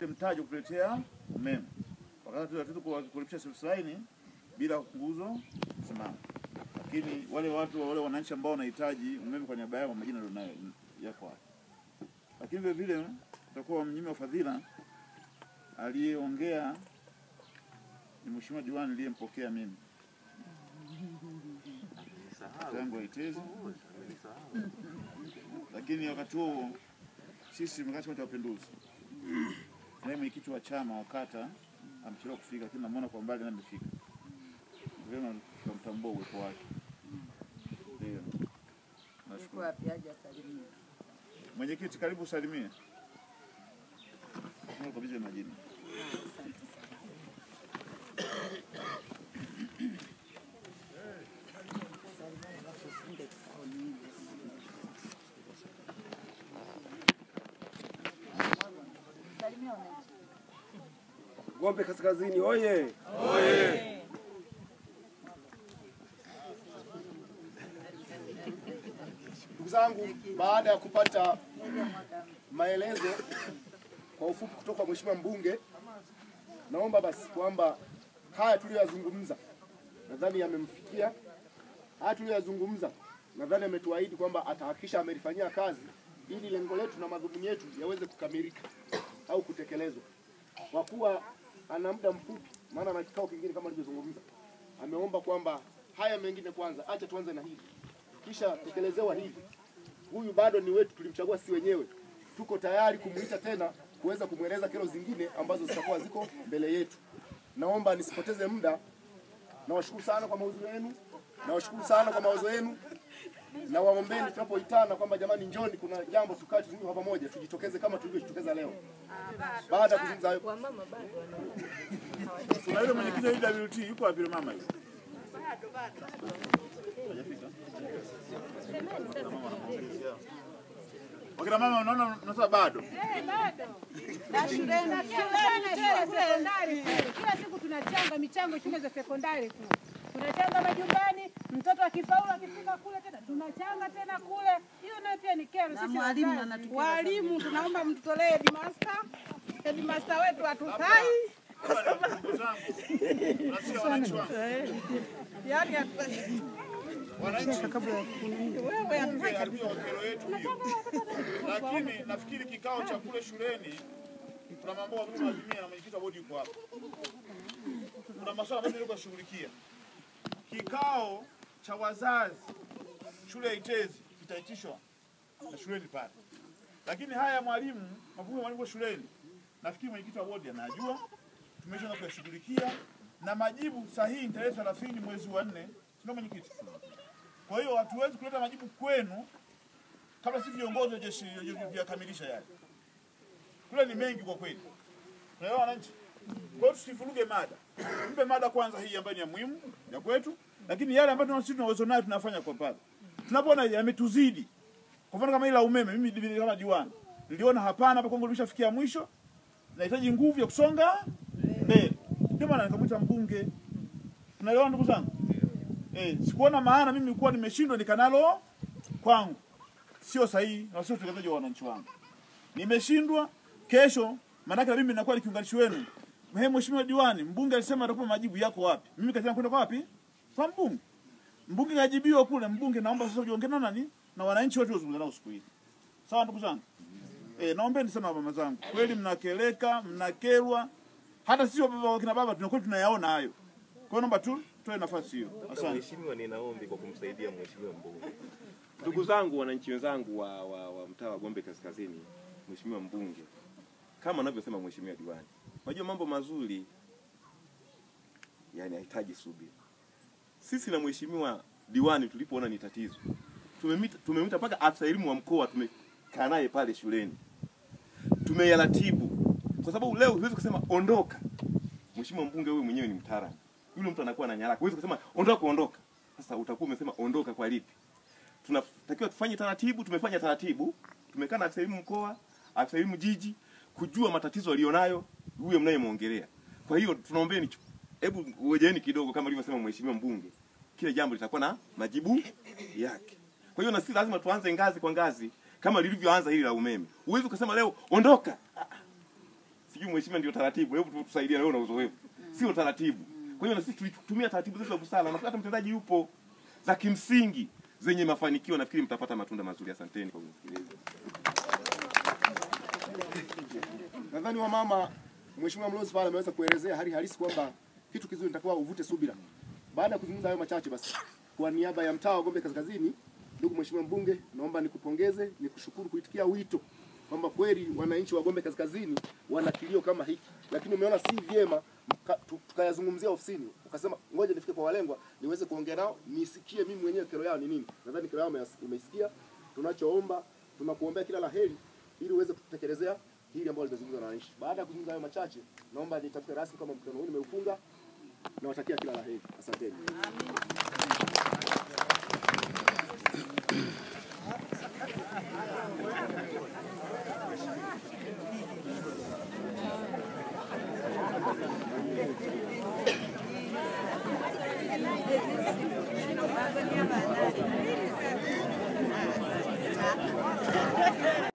mtaji wa kutuletea umeme, wakati hatuwezi kulipisha service line bila nguzo kusimama. Lakini wale watu wale wananchi ambao wanahitaji umeme kwa niaba yao, majina ndio nayo yako hapo. Lakini vile vile tutakuwa mnyima wa fadhila aliyeongea ni mheshimiwa diwani niliyempokea mimi tangu Itezi, lakini wakati huo sisi mkati Chama cha Mapinduzi, naye mwenyekiti wa chama wa kata amechelewa kufika, lakini namuona kwa mbali naye amefika, vyema tukamtambua uwepo wake. Ndio, nashukuru. wapi aje asalimie. Mwenyekiti, karibu usalimie. Kabisa majina. Salimia wananchi. Gombe Kaskazini oye! Ndugu zangu, baada ya kupata maelezo kwa ufupi kutoka kwa Mheshimiwa mbunge, naomba basi kwamba haya tuliyoyazungumza nadhani yamemfikia. Haya tuliyoyazungumza nadhani ametuahidi kwamba atahakikisha amelifanyia kazi ili lengo letu na madhumuni yetu yaweze kukamilika au kutekelezwa kwa kuwa ana muda mfupi, maana na kikao kingine kama alivyozungumza, ameomba kwamba haya mengine kwanza, acha tuanze na hili, kisha tekelezewa hili. Huyu bado ni wetu, tulimchagua si wenyewe, tuko tayari kumuita tena kuweza kumweleza kero zingine ambazo zitakuwa ziko mbele yetu. Naomba nisipoteze muda, nawashukuru sana kwa mawazo yenu, nawashukuru sana kwa mawazo yenu na waombeni tunapoitana kwamba jamani, njoni, kuna jambo tukae tuzungumze kwa pamoja, tujitokeze kama tulivyojitokeza leo. Baada ya kuzungumza hayo, Kuna yule mwenyekiti wa UWT yuko wapi yule mama yule? Hajafika? Wakina mama unaona mnasema bado. Na shuleni shule sekondari kila siku tunachanga michango shule za sekondari tu, tunachanga majumbani. Mtoto akifaulu akifika kule tena tunachanga tena kule. Hiyo nayo pia ni kero. Sisi mwalimu wazazi. anatupiga walimu tunaomba mtutolee headmaster, headmaster wetu hatufai, Ndugu zangu, nasikia wananchi wangu. yaani hatu- Wananchi wewe hatufai Karibia wa kero yetu hiyo. Lakini nafikiri kikao cha kule shuleni kuna mambo ambayo tunazimia na mwenyekiti wa bodi yuko hapa. Kuna masuala ambayo nilikuwa kushughulikia. Kikao cha wazazi shule ya Itezi kitaitishwa na shuleni pale. Lakini haya mwalimu, mafunzo ya mwalimu shuleni, nafikiri mwenyekiti wa bodi anajua, tumeshaanza kuyashughulikia na majibu sahihi ni tarehe 30 mwezi wa 4, sio mwenyekiti? Kwa hiyo hatuwezi kuleta majibu kwenu kabla sisi viongozi jeshi vyakamilisha yale. Kule ni mengi kwa kweli. Tunaelewa wananchi? Kwa hiyo tusivuruge mada. Mpe mada kwanza hii ambayo ni ya muhimu ya kwetu, lakini yale ambayo sisi tuna uwezo nayo tunafanya kwa pale. Tunapoona yametuzidi. Kwa mfano kama ile la umeme, mimi divi- kama diwani niliona hapana, hapa kwangu limeshafikia mwisho, nahitaji nguvu ya kusonga mbele. Ndio maana nikamwita mbunge. Tunaelewa ndugu zangu? Eh, sikuona maana mimi kuwa nimeshindwa nikanalo kwangu. Sio sahihi na sio utekelezaji wa wananchi wangu. Nimeshindwa kesho, maanake na mimi ninakuwa ni kiunganishi wenu. He, mheshimiwa diwani, mbunge alisema atakupa majibu yako wapi? Mimi kasema kwenda kwa wapi? Kwa mbunge. Mbunge kajibiwa kule, mbunge naomba sasa ujiongee na nani? Na wananchi wote wazungumze nao siku hii. Sawa ndugu zangu? Eh, naombeni sana mama zangu. Kweli mnakeleka, mnakerwa. Hata sisi baba wakina baba tunakuwa tunayaona hayo. Kwa hiyo naomba tu toe nafasi hiyo. Asante. Mheshimiwa, nina ombi kwa kumsaidia mheshimiwa mbunge. Ndugu zangu, wananchi wenzangu wa, wa, wa mtaa wa Gombe Kaskazini, mheshimiwa mbunge, kama anavyosema mheshimiwa diwani, unajua mambo mazuri yani hahitaji subira. Sisi na mheshimiwa diwani tulipoona ni tatizo, tumemita tumemita mpaka afisa elimu wa mkoa, tumekaa naye pale shuleni, tumeyaratibu kwa sababu leo huwezi kusema ondoka. Mheshimiwa mbunge, wewe mwenyewe ni mtaalamu, yule mtu anakuwa na nyaraka, huwezi kusema ondoka, ondoka. Sasa utakuwa umesema ondoka kwa lipi? tunatakiwa tufanye taratibu. Tumefanya taratibu, tumekaa na afisa elimu mkoa, afisa elimu jiji, kujua matatizo alionayo huyo mnayemwongelea. Kwa hiyo tunaombeni, hebu ngojeni kidogo, kama alivyosema mheshimiwa mbunge, kile jambo litakuwa na majibu yake. Kwa hiyo na sisi lazima tuanze ngazi kwa ngazi, kama lilivyoanza hili la umeme. Huwezi kusema leo ondoka. Ah, ah. sijui mheshimiwa ndio taratibu, hebu tu- tusaidie na wewe una uzoefu. Sio taratibu. Kwa hiyo na sisi tulitumia taratibu zetu za busara, nafikiri hata mtendaji yupo za kimsingi zenye mafanikio, nafikiri mtapata matunda mazuri. Asanteni kwa kunisikiliza. Nadhani wamama, Mheshimiwa Mlozi pale ameweza kuelezea hali halisi kwamba kitu kizuri nitakuwa uvute subira. Baada ya kuzungumza hayo machache, basi kwa niaba ya mtaa wa Gombe Kaskazini, ndugu Mheshimiwa mbunge, naomba nikupongeze, nikushukuru kuitikia wito kwamba kweli wananchi wa Gombe Kaskazini wana kilio kama hiki, lakini umeona si vyema mka- tu- tukayazungumzia ofisini, ukasema ngoja nifike kwa walengwa niweze kuongea nao nisikie mimi mwenyewe kero yao ni nini. Nadhani kero yao umeyas- umeisikia. Tunachoomba, tunakuombea kila la heri ili uweze kutekelezea hili ambalo limezungumzwa na wananchi. Baada ya kuzungumza hayo machache, naomba nitamke rasmi kama mkutano huu nimeufunga. Nawatakia kila la heri. Asanteni.